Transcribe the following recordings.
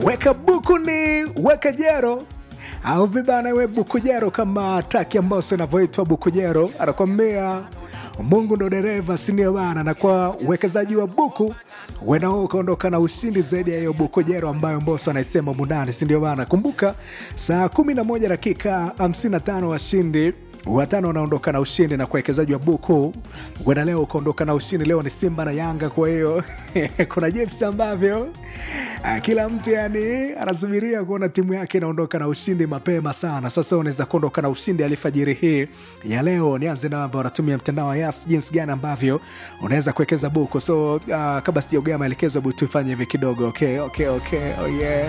weka buku ni weka jero au vibana we bukujero kama traki ambayo inavyoitwa bukujero anakwambia mungu ndo dereva sinio bana na kwa uwekezaji wa buku wenao ukaondoka na ushindi zaidi ya hiyo bukujero ambayo mboso anaisema mundani sindio bana kumbuka saa 11 dakika 55 washindi watano wanaondoka na ushindi na kuwekezaji wa buku wena leo ukaondoka na ushindi leo ni simba na yanga kwa hiyo kuna jinsi ambavyo ah, kila mtu yani anasubiria kuona timu yake inaondoka na ushindi mapema sana sasa unaweza kuondoka na ushindi alifajiri hii ya leo nianze na ambao wanatumia mtandao wa yas jinsi gani ambavyo unaweza kuwekeza buku so uh, kabla sijaugea maelekezo hebu tufanye hivi kidogo okay, okay, okay. Oh, yeah.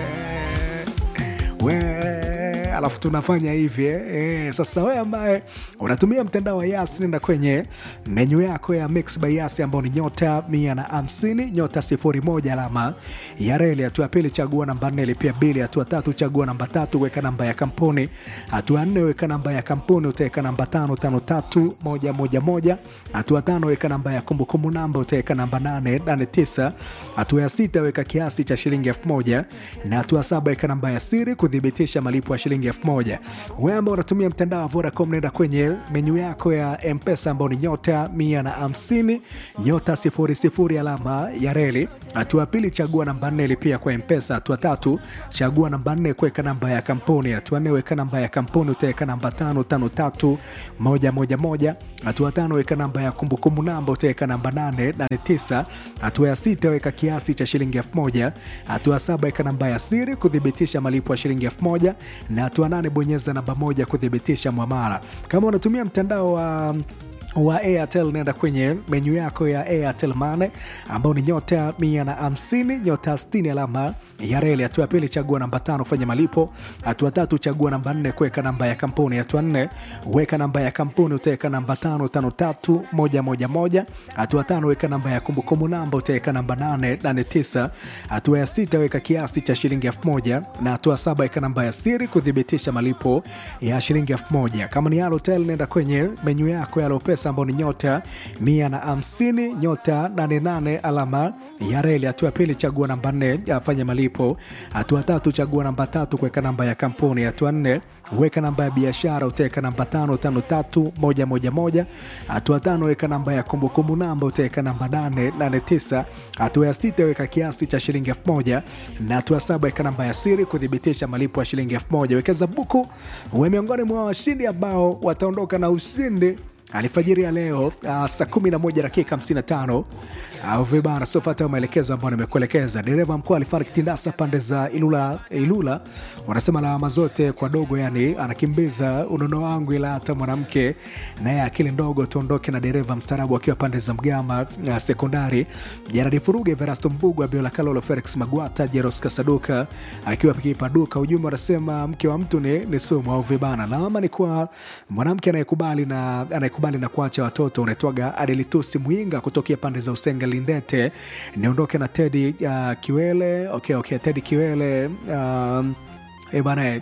We, alafu tunafanya hivi eh. Eh, sasa we ambaye unatumia mtandao wa yas nenda kwenye menyu yako ya mix by yas ambao ni nyota mia na hamsini nyota sifuri moja alama ya reli hatua ya pili chagua namba nne lipia bili hatua tatu chagua namba tatu weka namba ya kampuni hatua nne weka namba ya kampuni utaweka namba tano tano tatu moja moja moja hatua tano weka namba ya kumbukumbu namba utaweka namba nane nane tisa hatua ya sita weka kiasi cha shilingi elfu moja na hatua saba weka namba ya siri kuthibitisha malipo ya shilingi elfu moja wewe ambao unatumia mtandao wa vodacom naenda kwenye menyu yako ya mpesa ambao ni nyota mia na hamsini nyota sifuri sifuri alama ya reli hatua ya pili chagua namba nne lipia kwa mpesa hatua tatu chagua namba nne kuweka namba ya kampuni hatua nne weka namba ya kampuni utaweka namba tano tano tatu moja moja moja hatua tano weka namba ya kumbukumbu namba utaweka namba nane nane tisa hatua ya sita weka kiasi cha shilingi elfu moja hatua saba weka namba ya siri kuthibitisha malipo ya shilingi elfu moja na hatua nane bonyeza namba moja kuthibitisha mwamala kama unatumia mtandao wa wa airtel naenda kwenye menyu yako ya airtel mane ambao ni nyota mia na hamsini nyota 60 alama ya reli hatua ya pili chagua namba tano fanya malipo hatua tatu chagua namba nne kuweka namba ya kampuni hatua nne weka namba ya kampuni utaweka namba tano tano tatu moja moja moja hatua tano weka namba ya kumbukumbu namba utaweka namba nane nane tisa hatua ya sita weka kiasi cha shilingi elfu moja na hatua saba weka namba ya siri kuthibitisha malipo ya shilingi elfu moja kama ni Halotel nenda kwenye menyu yako ya Lopesa ambao ni nyota mia na hamsini nyota 88 alama ya reli hatua ya pili chagua namba nne afanye malipo hatua tatu chagua namba tatu kuweka namba ya kampuni hatua nne weka namba ya biashara utaweka namba tano tano tatu moja moja moja hatua tano weka namba ya kumbukumbu namba utaweka namba nane nane tisa hatua ya sita weka kiasi cha shilingi elfu moja na hatua saba weka namba ya siri kuthibitisha malipo ya shilingi elfu moja wekeza buku uwe miongoni mwa washindi ambao wataondoka na ushindi alfajiri ya leo uh, saa 11 dakika 55 au vibana sofata maelekezo ambayo nimekuelekeza dereva mkuu alifariki tindasa pande za ilula ilula wanasema lawama zote kwa dogo yani anakimbiza unono wangu ila hata mwanamke naye akili ndogo tuondoke na dereva mstarabu akiwa pande za mgama uh, sekondari jaradi furuge verasto mbugu abiola kalolo felix magwata jeros kasaduka akiwa pikipaduka ujumbe wanasema mke wa mtu ni, ni sumu au vibana lawama ni kwa mwanamke anayekubali na anayekubali na kuacha watoto unaitwaga adelitusi mwinga kutokea pande za usenga lindete niondoke na tedi uh, kiwele okay, okay, tedi kiwele um, E bana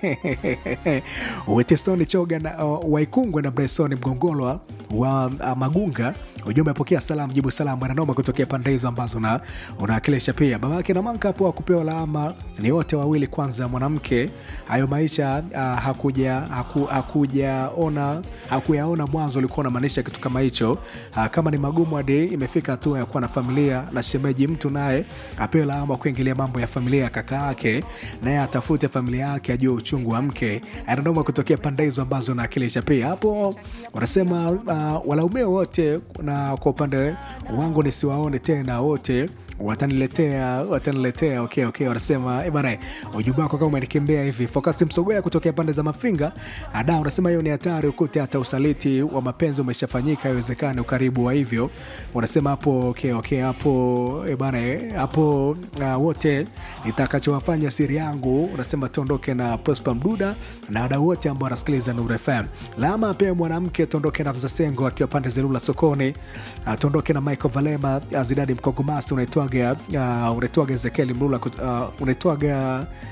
wetestoni choga na uh, waikungwe na bresoni mgongolwa wa uh, magunga ujumbe apokea salamu jibu salamu ananoma kutokea pande hizo ambazo una- unawakilisha pia babake na manka hapo akupewa lawama ni wote wawili kwanza mwanamke hayo maisha uh, hakuja haku, hakujaona hakuyaona mwanzo ulikuwa unamaanisha kitu kama hicho uh, kama ni magumu hadi imefika hatua ya kuwa na familia na shemeji mtu naye apewe lawama kuingilia mambo ya familia ya kaka yake naye atafute familia yake ajue uchungu wa mke anadoma kutokea pande hizo ambazo naakilisha pia hapo wanasema uh, walaumiwa wote na kwa upande wangu nisiwaone tena wote wataniletea wataniletea okay, okay. wanasema eh bana ujumbe wako kama umenikimbia hivi fokasti msogea kutokea pande za mafinga ada unasema hiyo ni hatari ukute hata usaliti wa mapenzi umeshafanyika iwezekani ukaribu wa hivyo wanasema hapo okay, okay, hapo eh bana eh, hapo uh, wote nitakachowafanya siri yangu unasema tuondoke na prosper mduda na wadau wote ambao wanasikiliza Nuru FM lama pia mwanamke tuondoke na mzasengo akiwa pande zelula sokoni uh, tuondoke na michael valema uh, zidadi mkogomasi unaitwaga uh, unaitwaga ezekieli mlula kut- uh, unaitwaga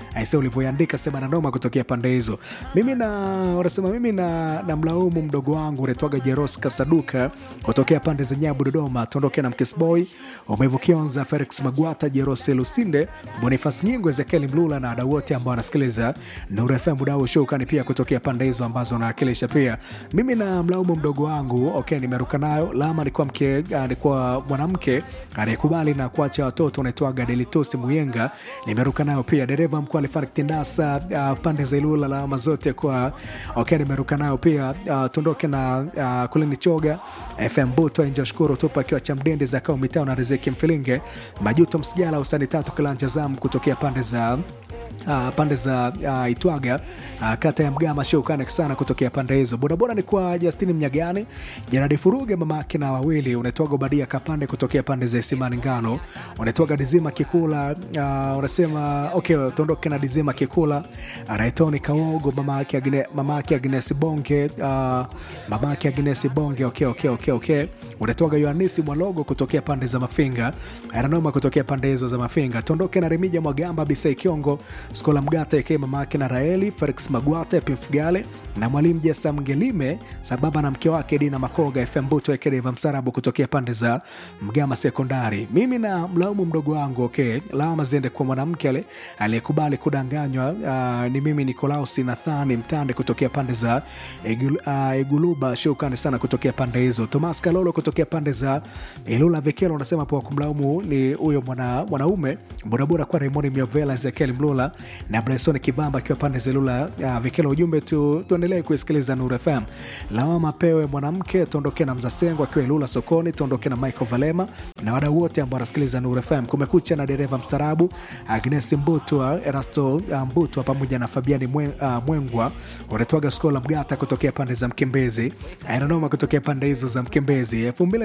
aise ulivyoiandika sema na noma kutokea pande hizo mimi na wanasema mimi na, na mlaumu mdogo wangu unaitwaga jeros kasaduka kutokea pande za nyabu dodoma tuondoke na mkisboy umevukionza felix magwata jeros lusinde bonifas nyingo ezekieli mlula na wadau wote ambao wanasikiliza nuru fm mudau shukani pia kutokea pande hizo ambazo nawakilisha pia mimi na mlaumu mdogo wangu okay nimeruka nayo lama alikuwa mke alikuwa mwanamke aliyekubali na kuacha watoto unaitwaga delitosi muyenga nimeruka nayo pia dereva mkuu alifariki tindasa uh, pande za ilula lawama zote kwa okay nimeruka nayo pia uh, tuondoke na uh, kulini choga fm buto njoshukuru tupa akiwa cha mdende za kao mitao na riziki mfilinge majuto msigala usani tatu kilanja zam kutokea pande za Uh, pande za uh, itwaga uh, kata ya mgama shukane sana kutokea pande hizo bodaboda ni kwa justini mnyagani janadi furuge mamake na wawili unaitwaga ubadia kapande kutokea pande za isimani ngano unaitwaga dizima kikula uh, unasema okay tuondoke na dizima kikula raitoni kawogo mamake Agne, mamake agnes bonge uh, mamake agnes bonge okay, okay, okay, okay. unaitwaga yohanisi mwalogo kutokea pande za mafinga ananoma kutokea pande hizo za mafinga tuondoke na remija mwagamba bisai kiongo skola mgata eke mamake na raeli felix magwata pimfugale na mwalimu jesa mgelime sababa na mke wake dina makoga fm buto ekedeva msarabu kutokea pande za mgama sekondari mimi na mlaumu mdogo wangu okay lawama ziende kwa mwanamke ale aliyekubali kudanganywa uh, ni mimi nikolausi nathani mtande kutokea pande za Egul, uh, eguluba shukani sana kutokea pande hizo tomas kalolo kutokea pande za ilula vikelo unasema po kumlaumu ni huyo mwana, mwanaume bodaboda kwa raimoni miovela ezekiel mlula na bryson kibamba akiwa pande za ilula uh, vikelo ujumbe tu, tuendelee kuisikiliza nur fm lawama pewe mwanamke tuondoke na mzasengo akiwa ilula sokoni tuondoke na michael valema na wadau wote ambao wanasikiliza nur fm kumekucha na dereva mstarabu agnes mbutwa erasto uh, mbutwa pamoja na fabiani mwe, uh, mwengwa unatoaga skola mgata kutokea pande za mkembezi ainanoma kutokea pande hizo za mkembezi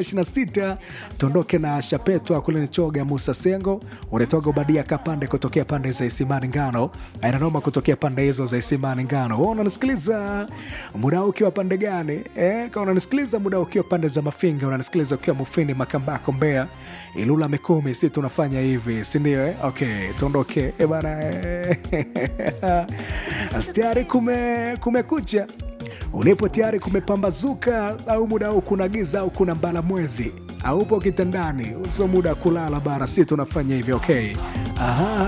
226 tuondoke na shapetwa kule nichoga musa sengo unatoaga ubadia kapande kutokea pande za isimani ngano ainanoma kutokea pande hizo za isimani ngano Wewe unanisikiliza muda huu ukiwa pande gani eh, kama unanisikiliza muda huu ukiwa pande za mafinga unanisikiliza ukiwa mufini makambako mbea ilula mikumi si tunafanya hivi sindio eh? okay tuondoke eh, bana eh. tayari kume, kumekucha ulipo tayari kumepambazuka au muda huu kuna giza au kuna mbala mwezi aupo kitandani usio muda wa kulala bara si tunafanya hivyo okay Aha.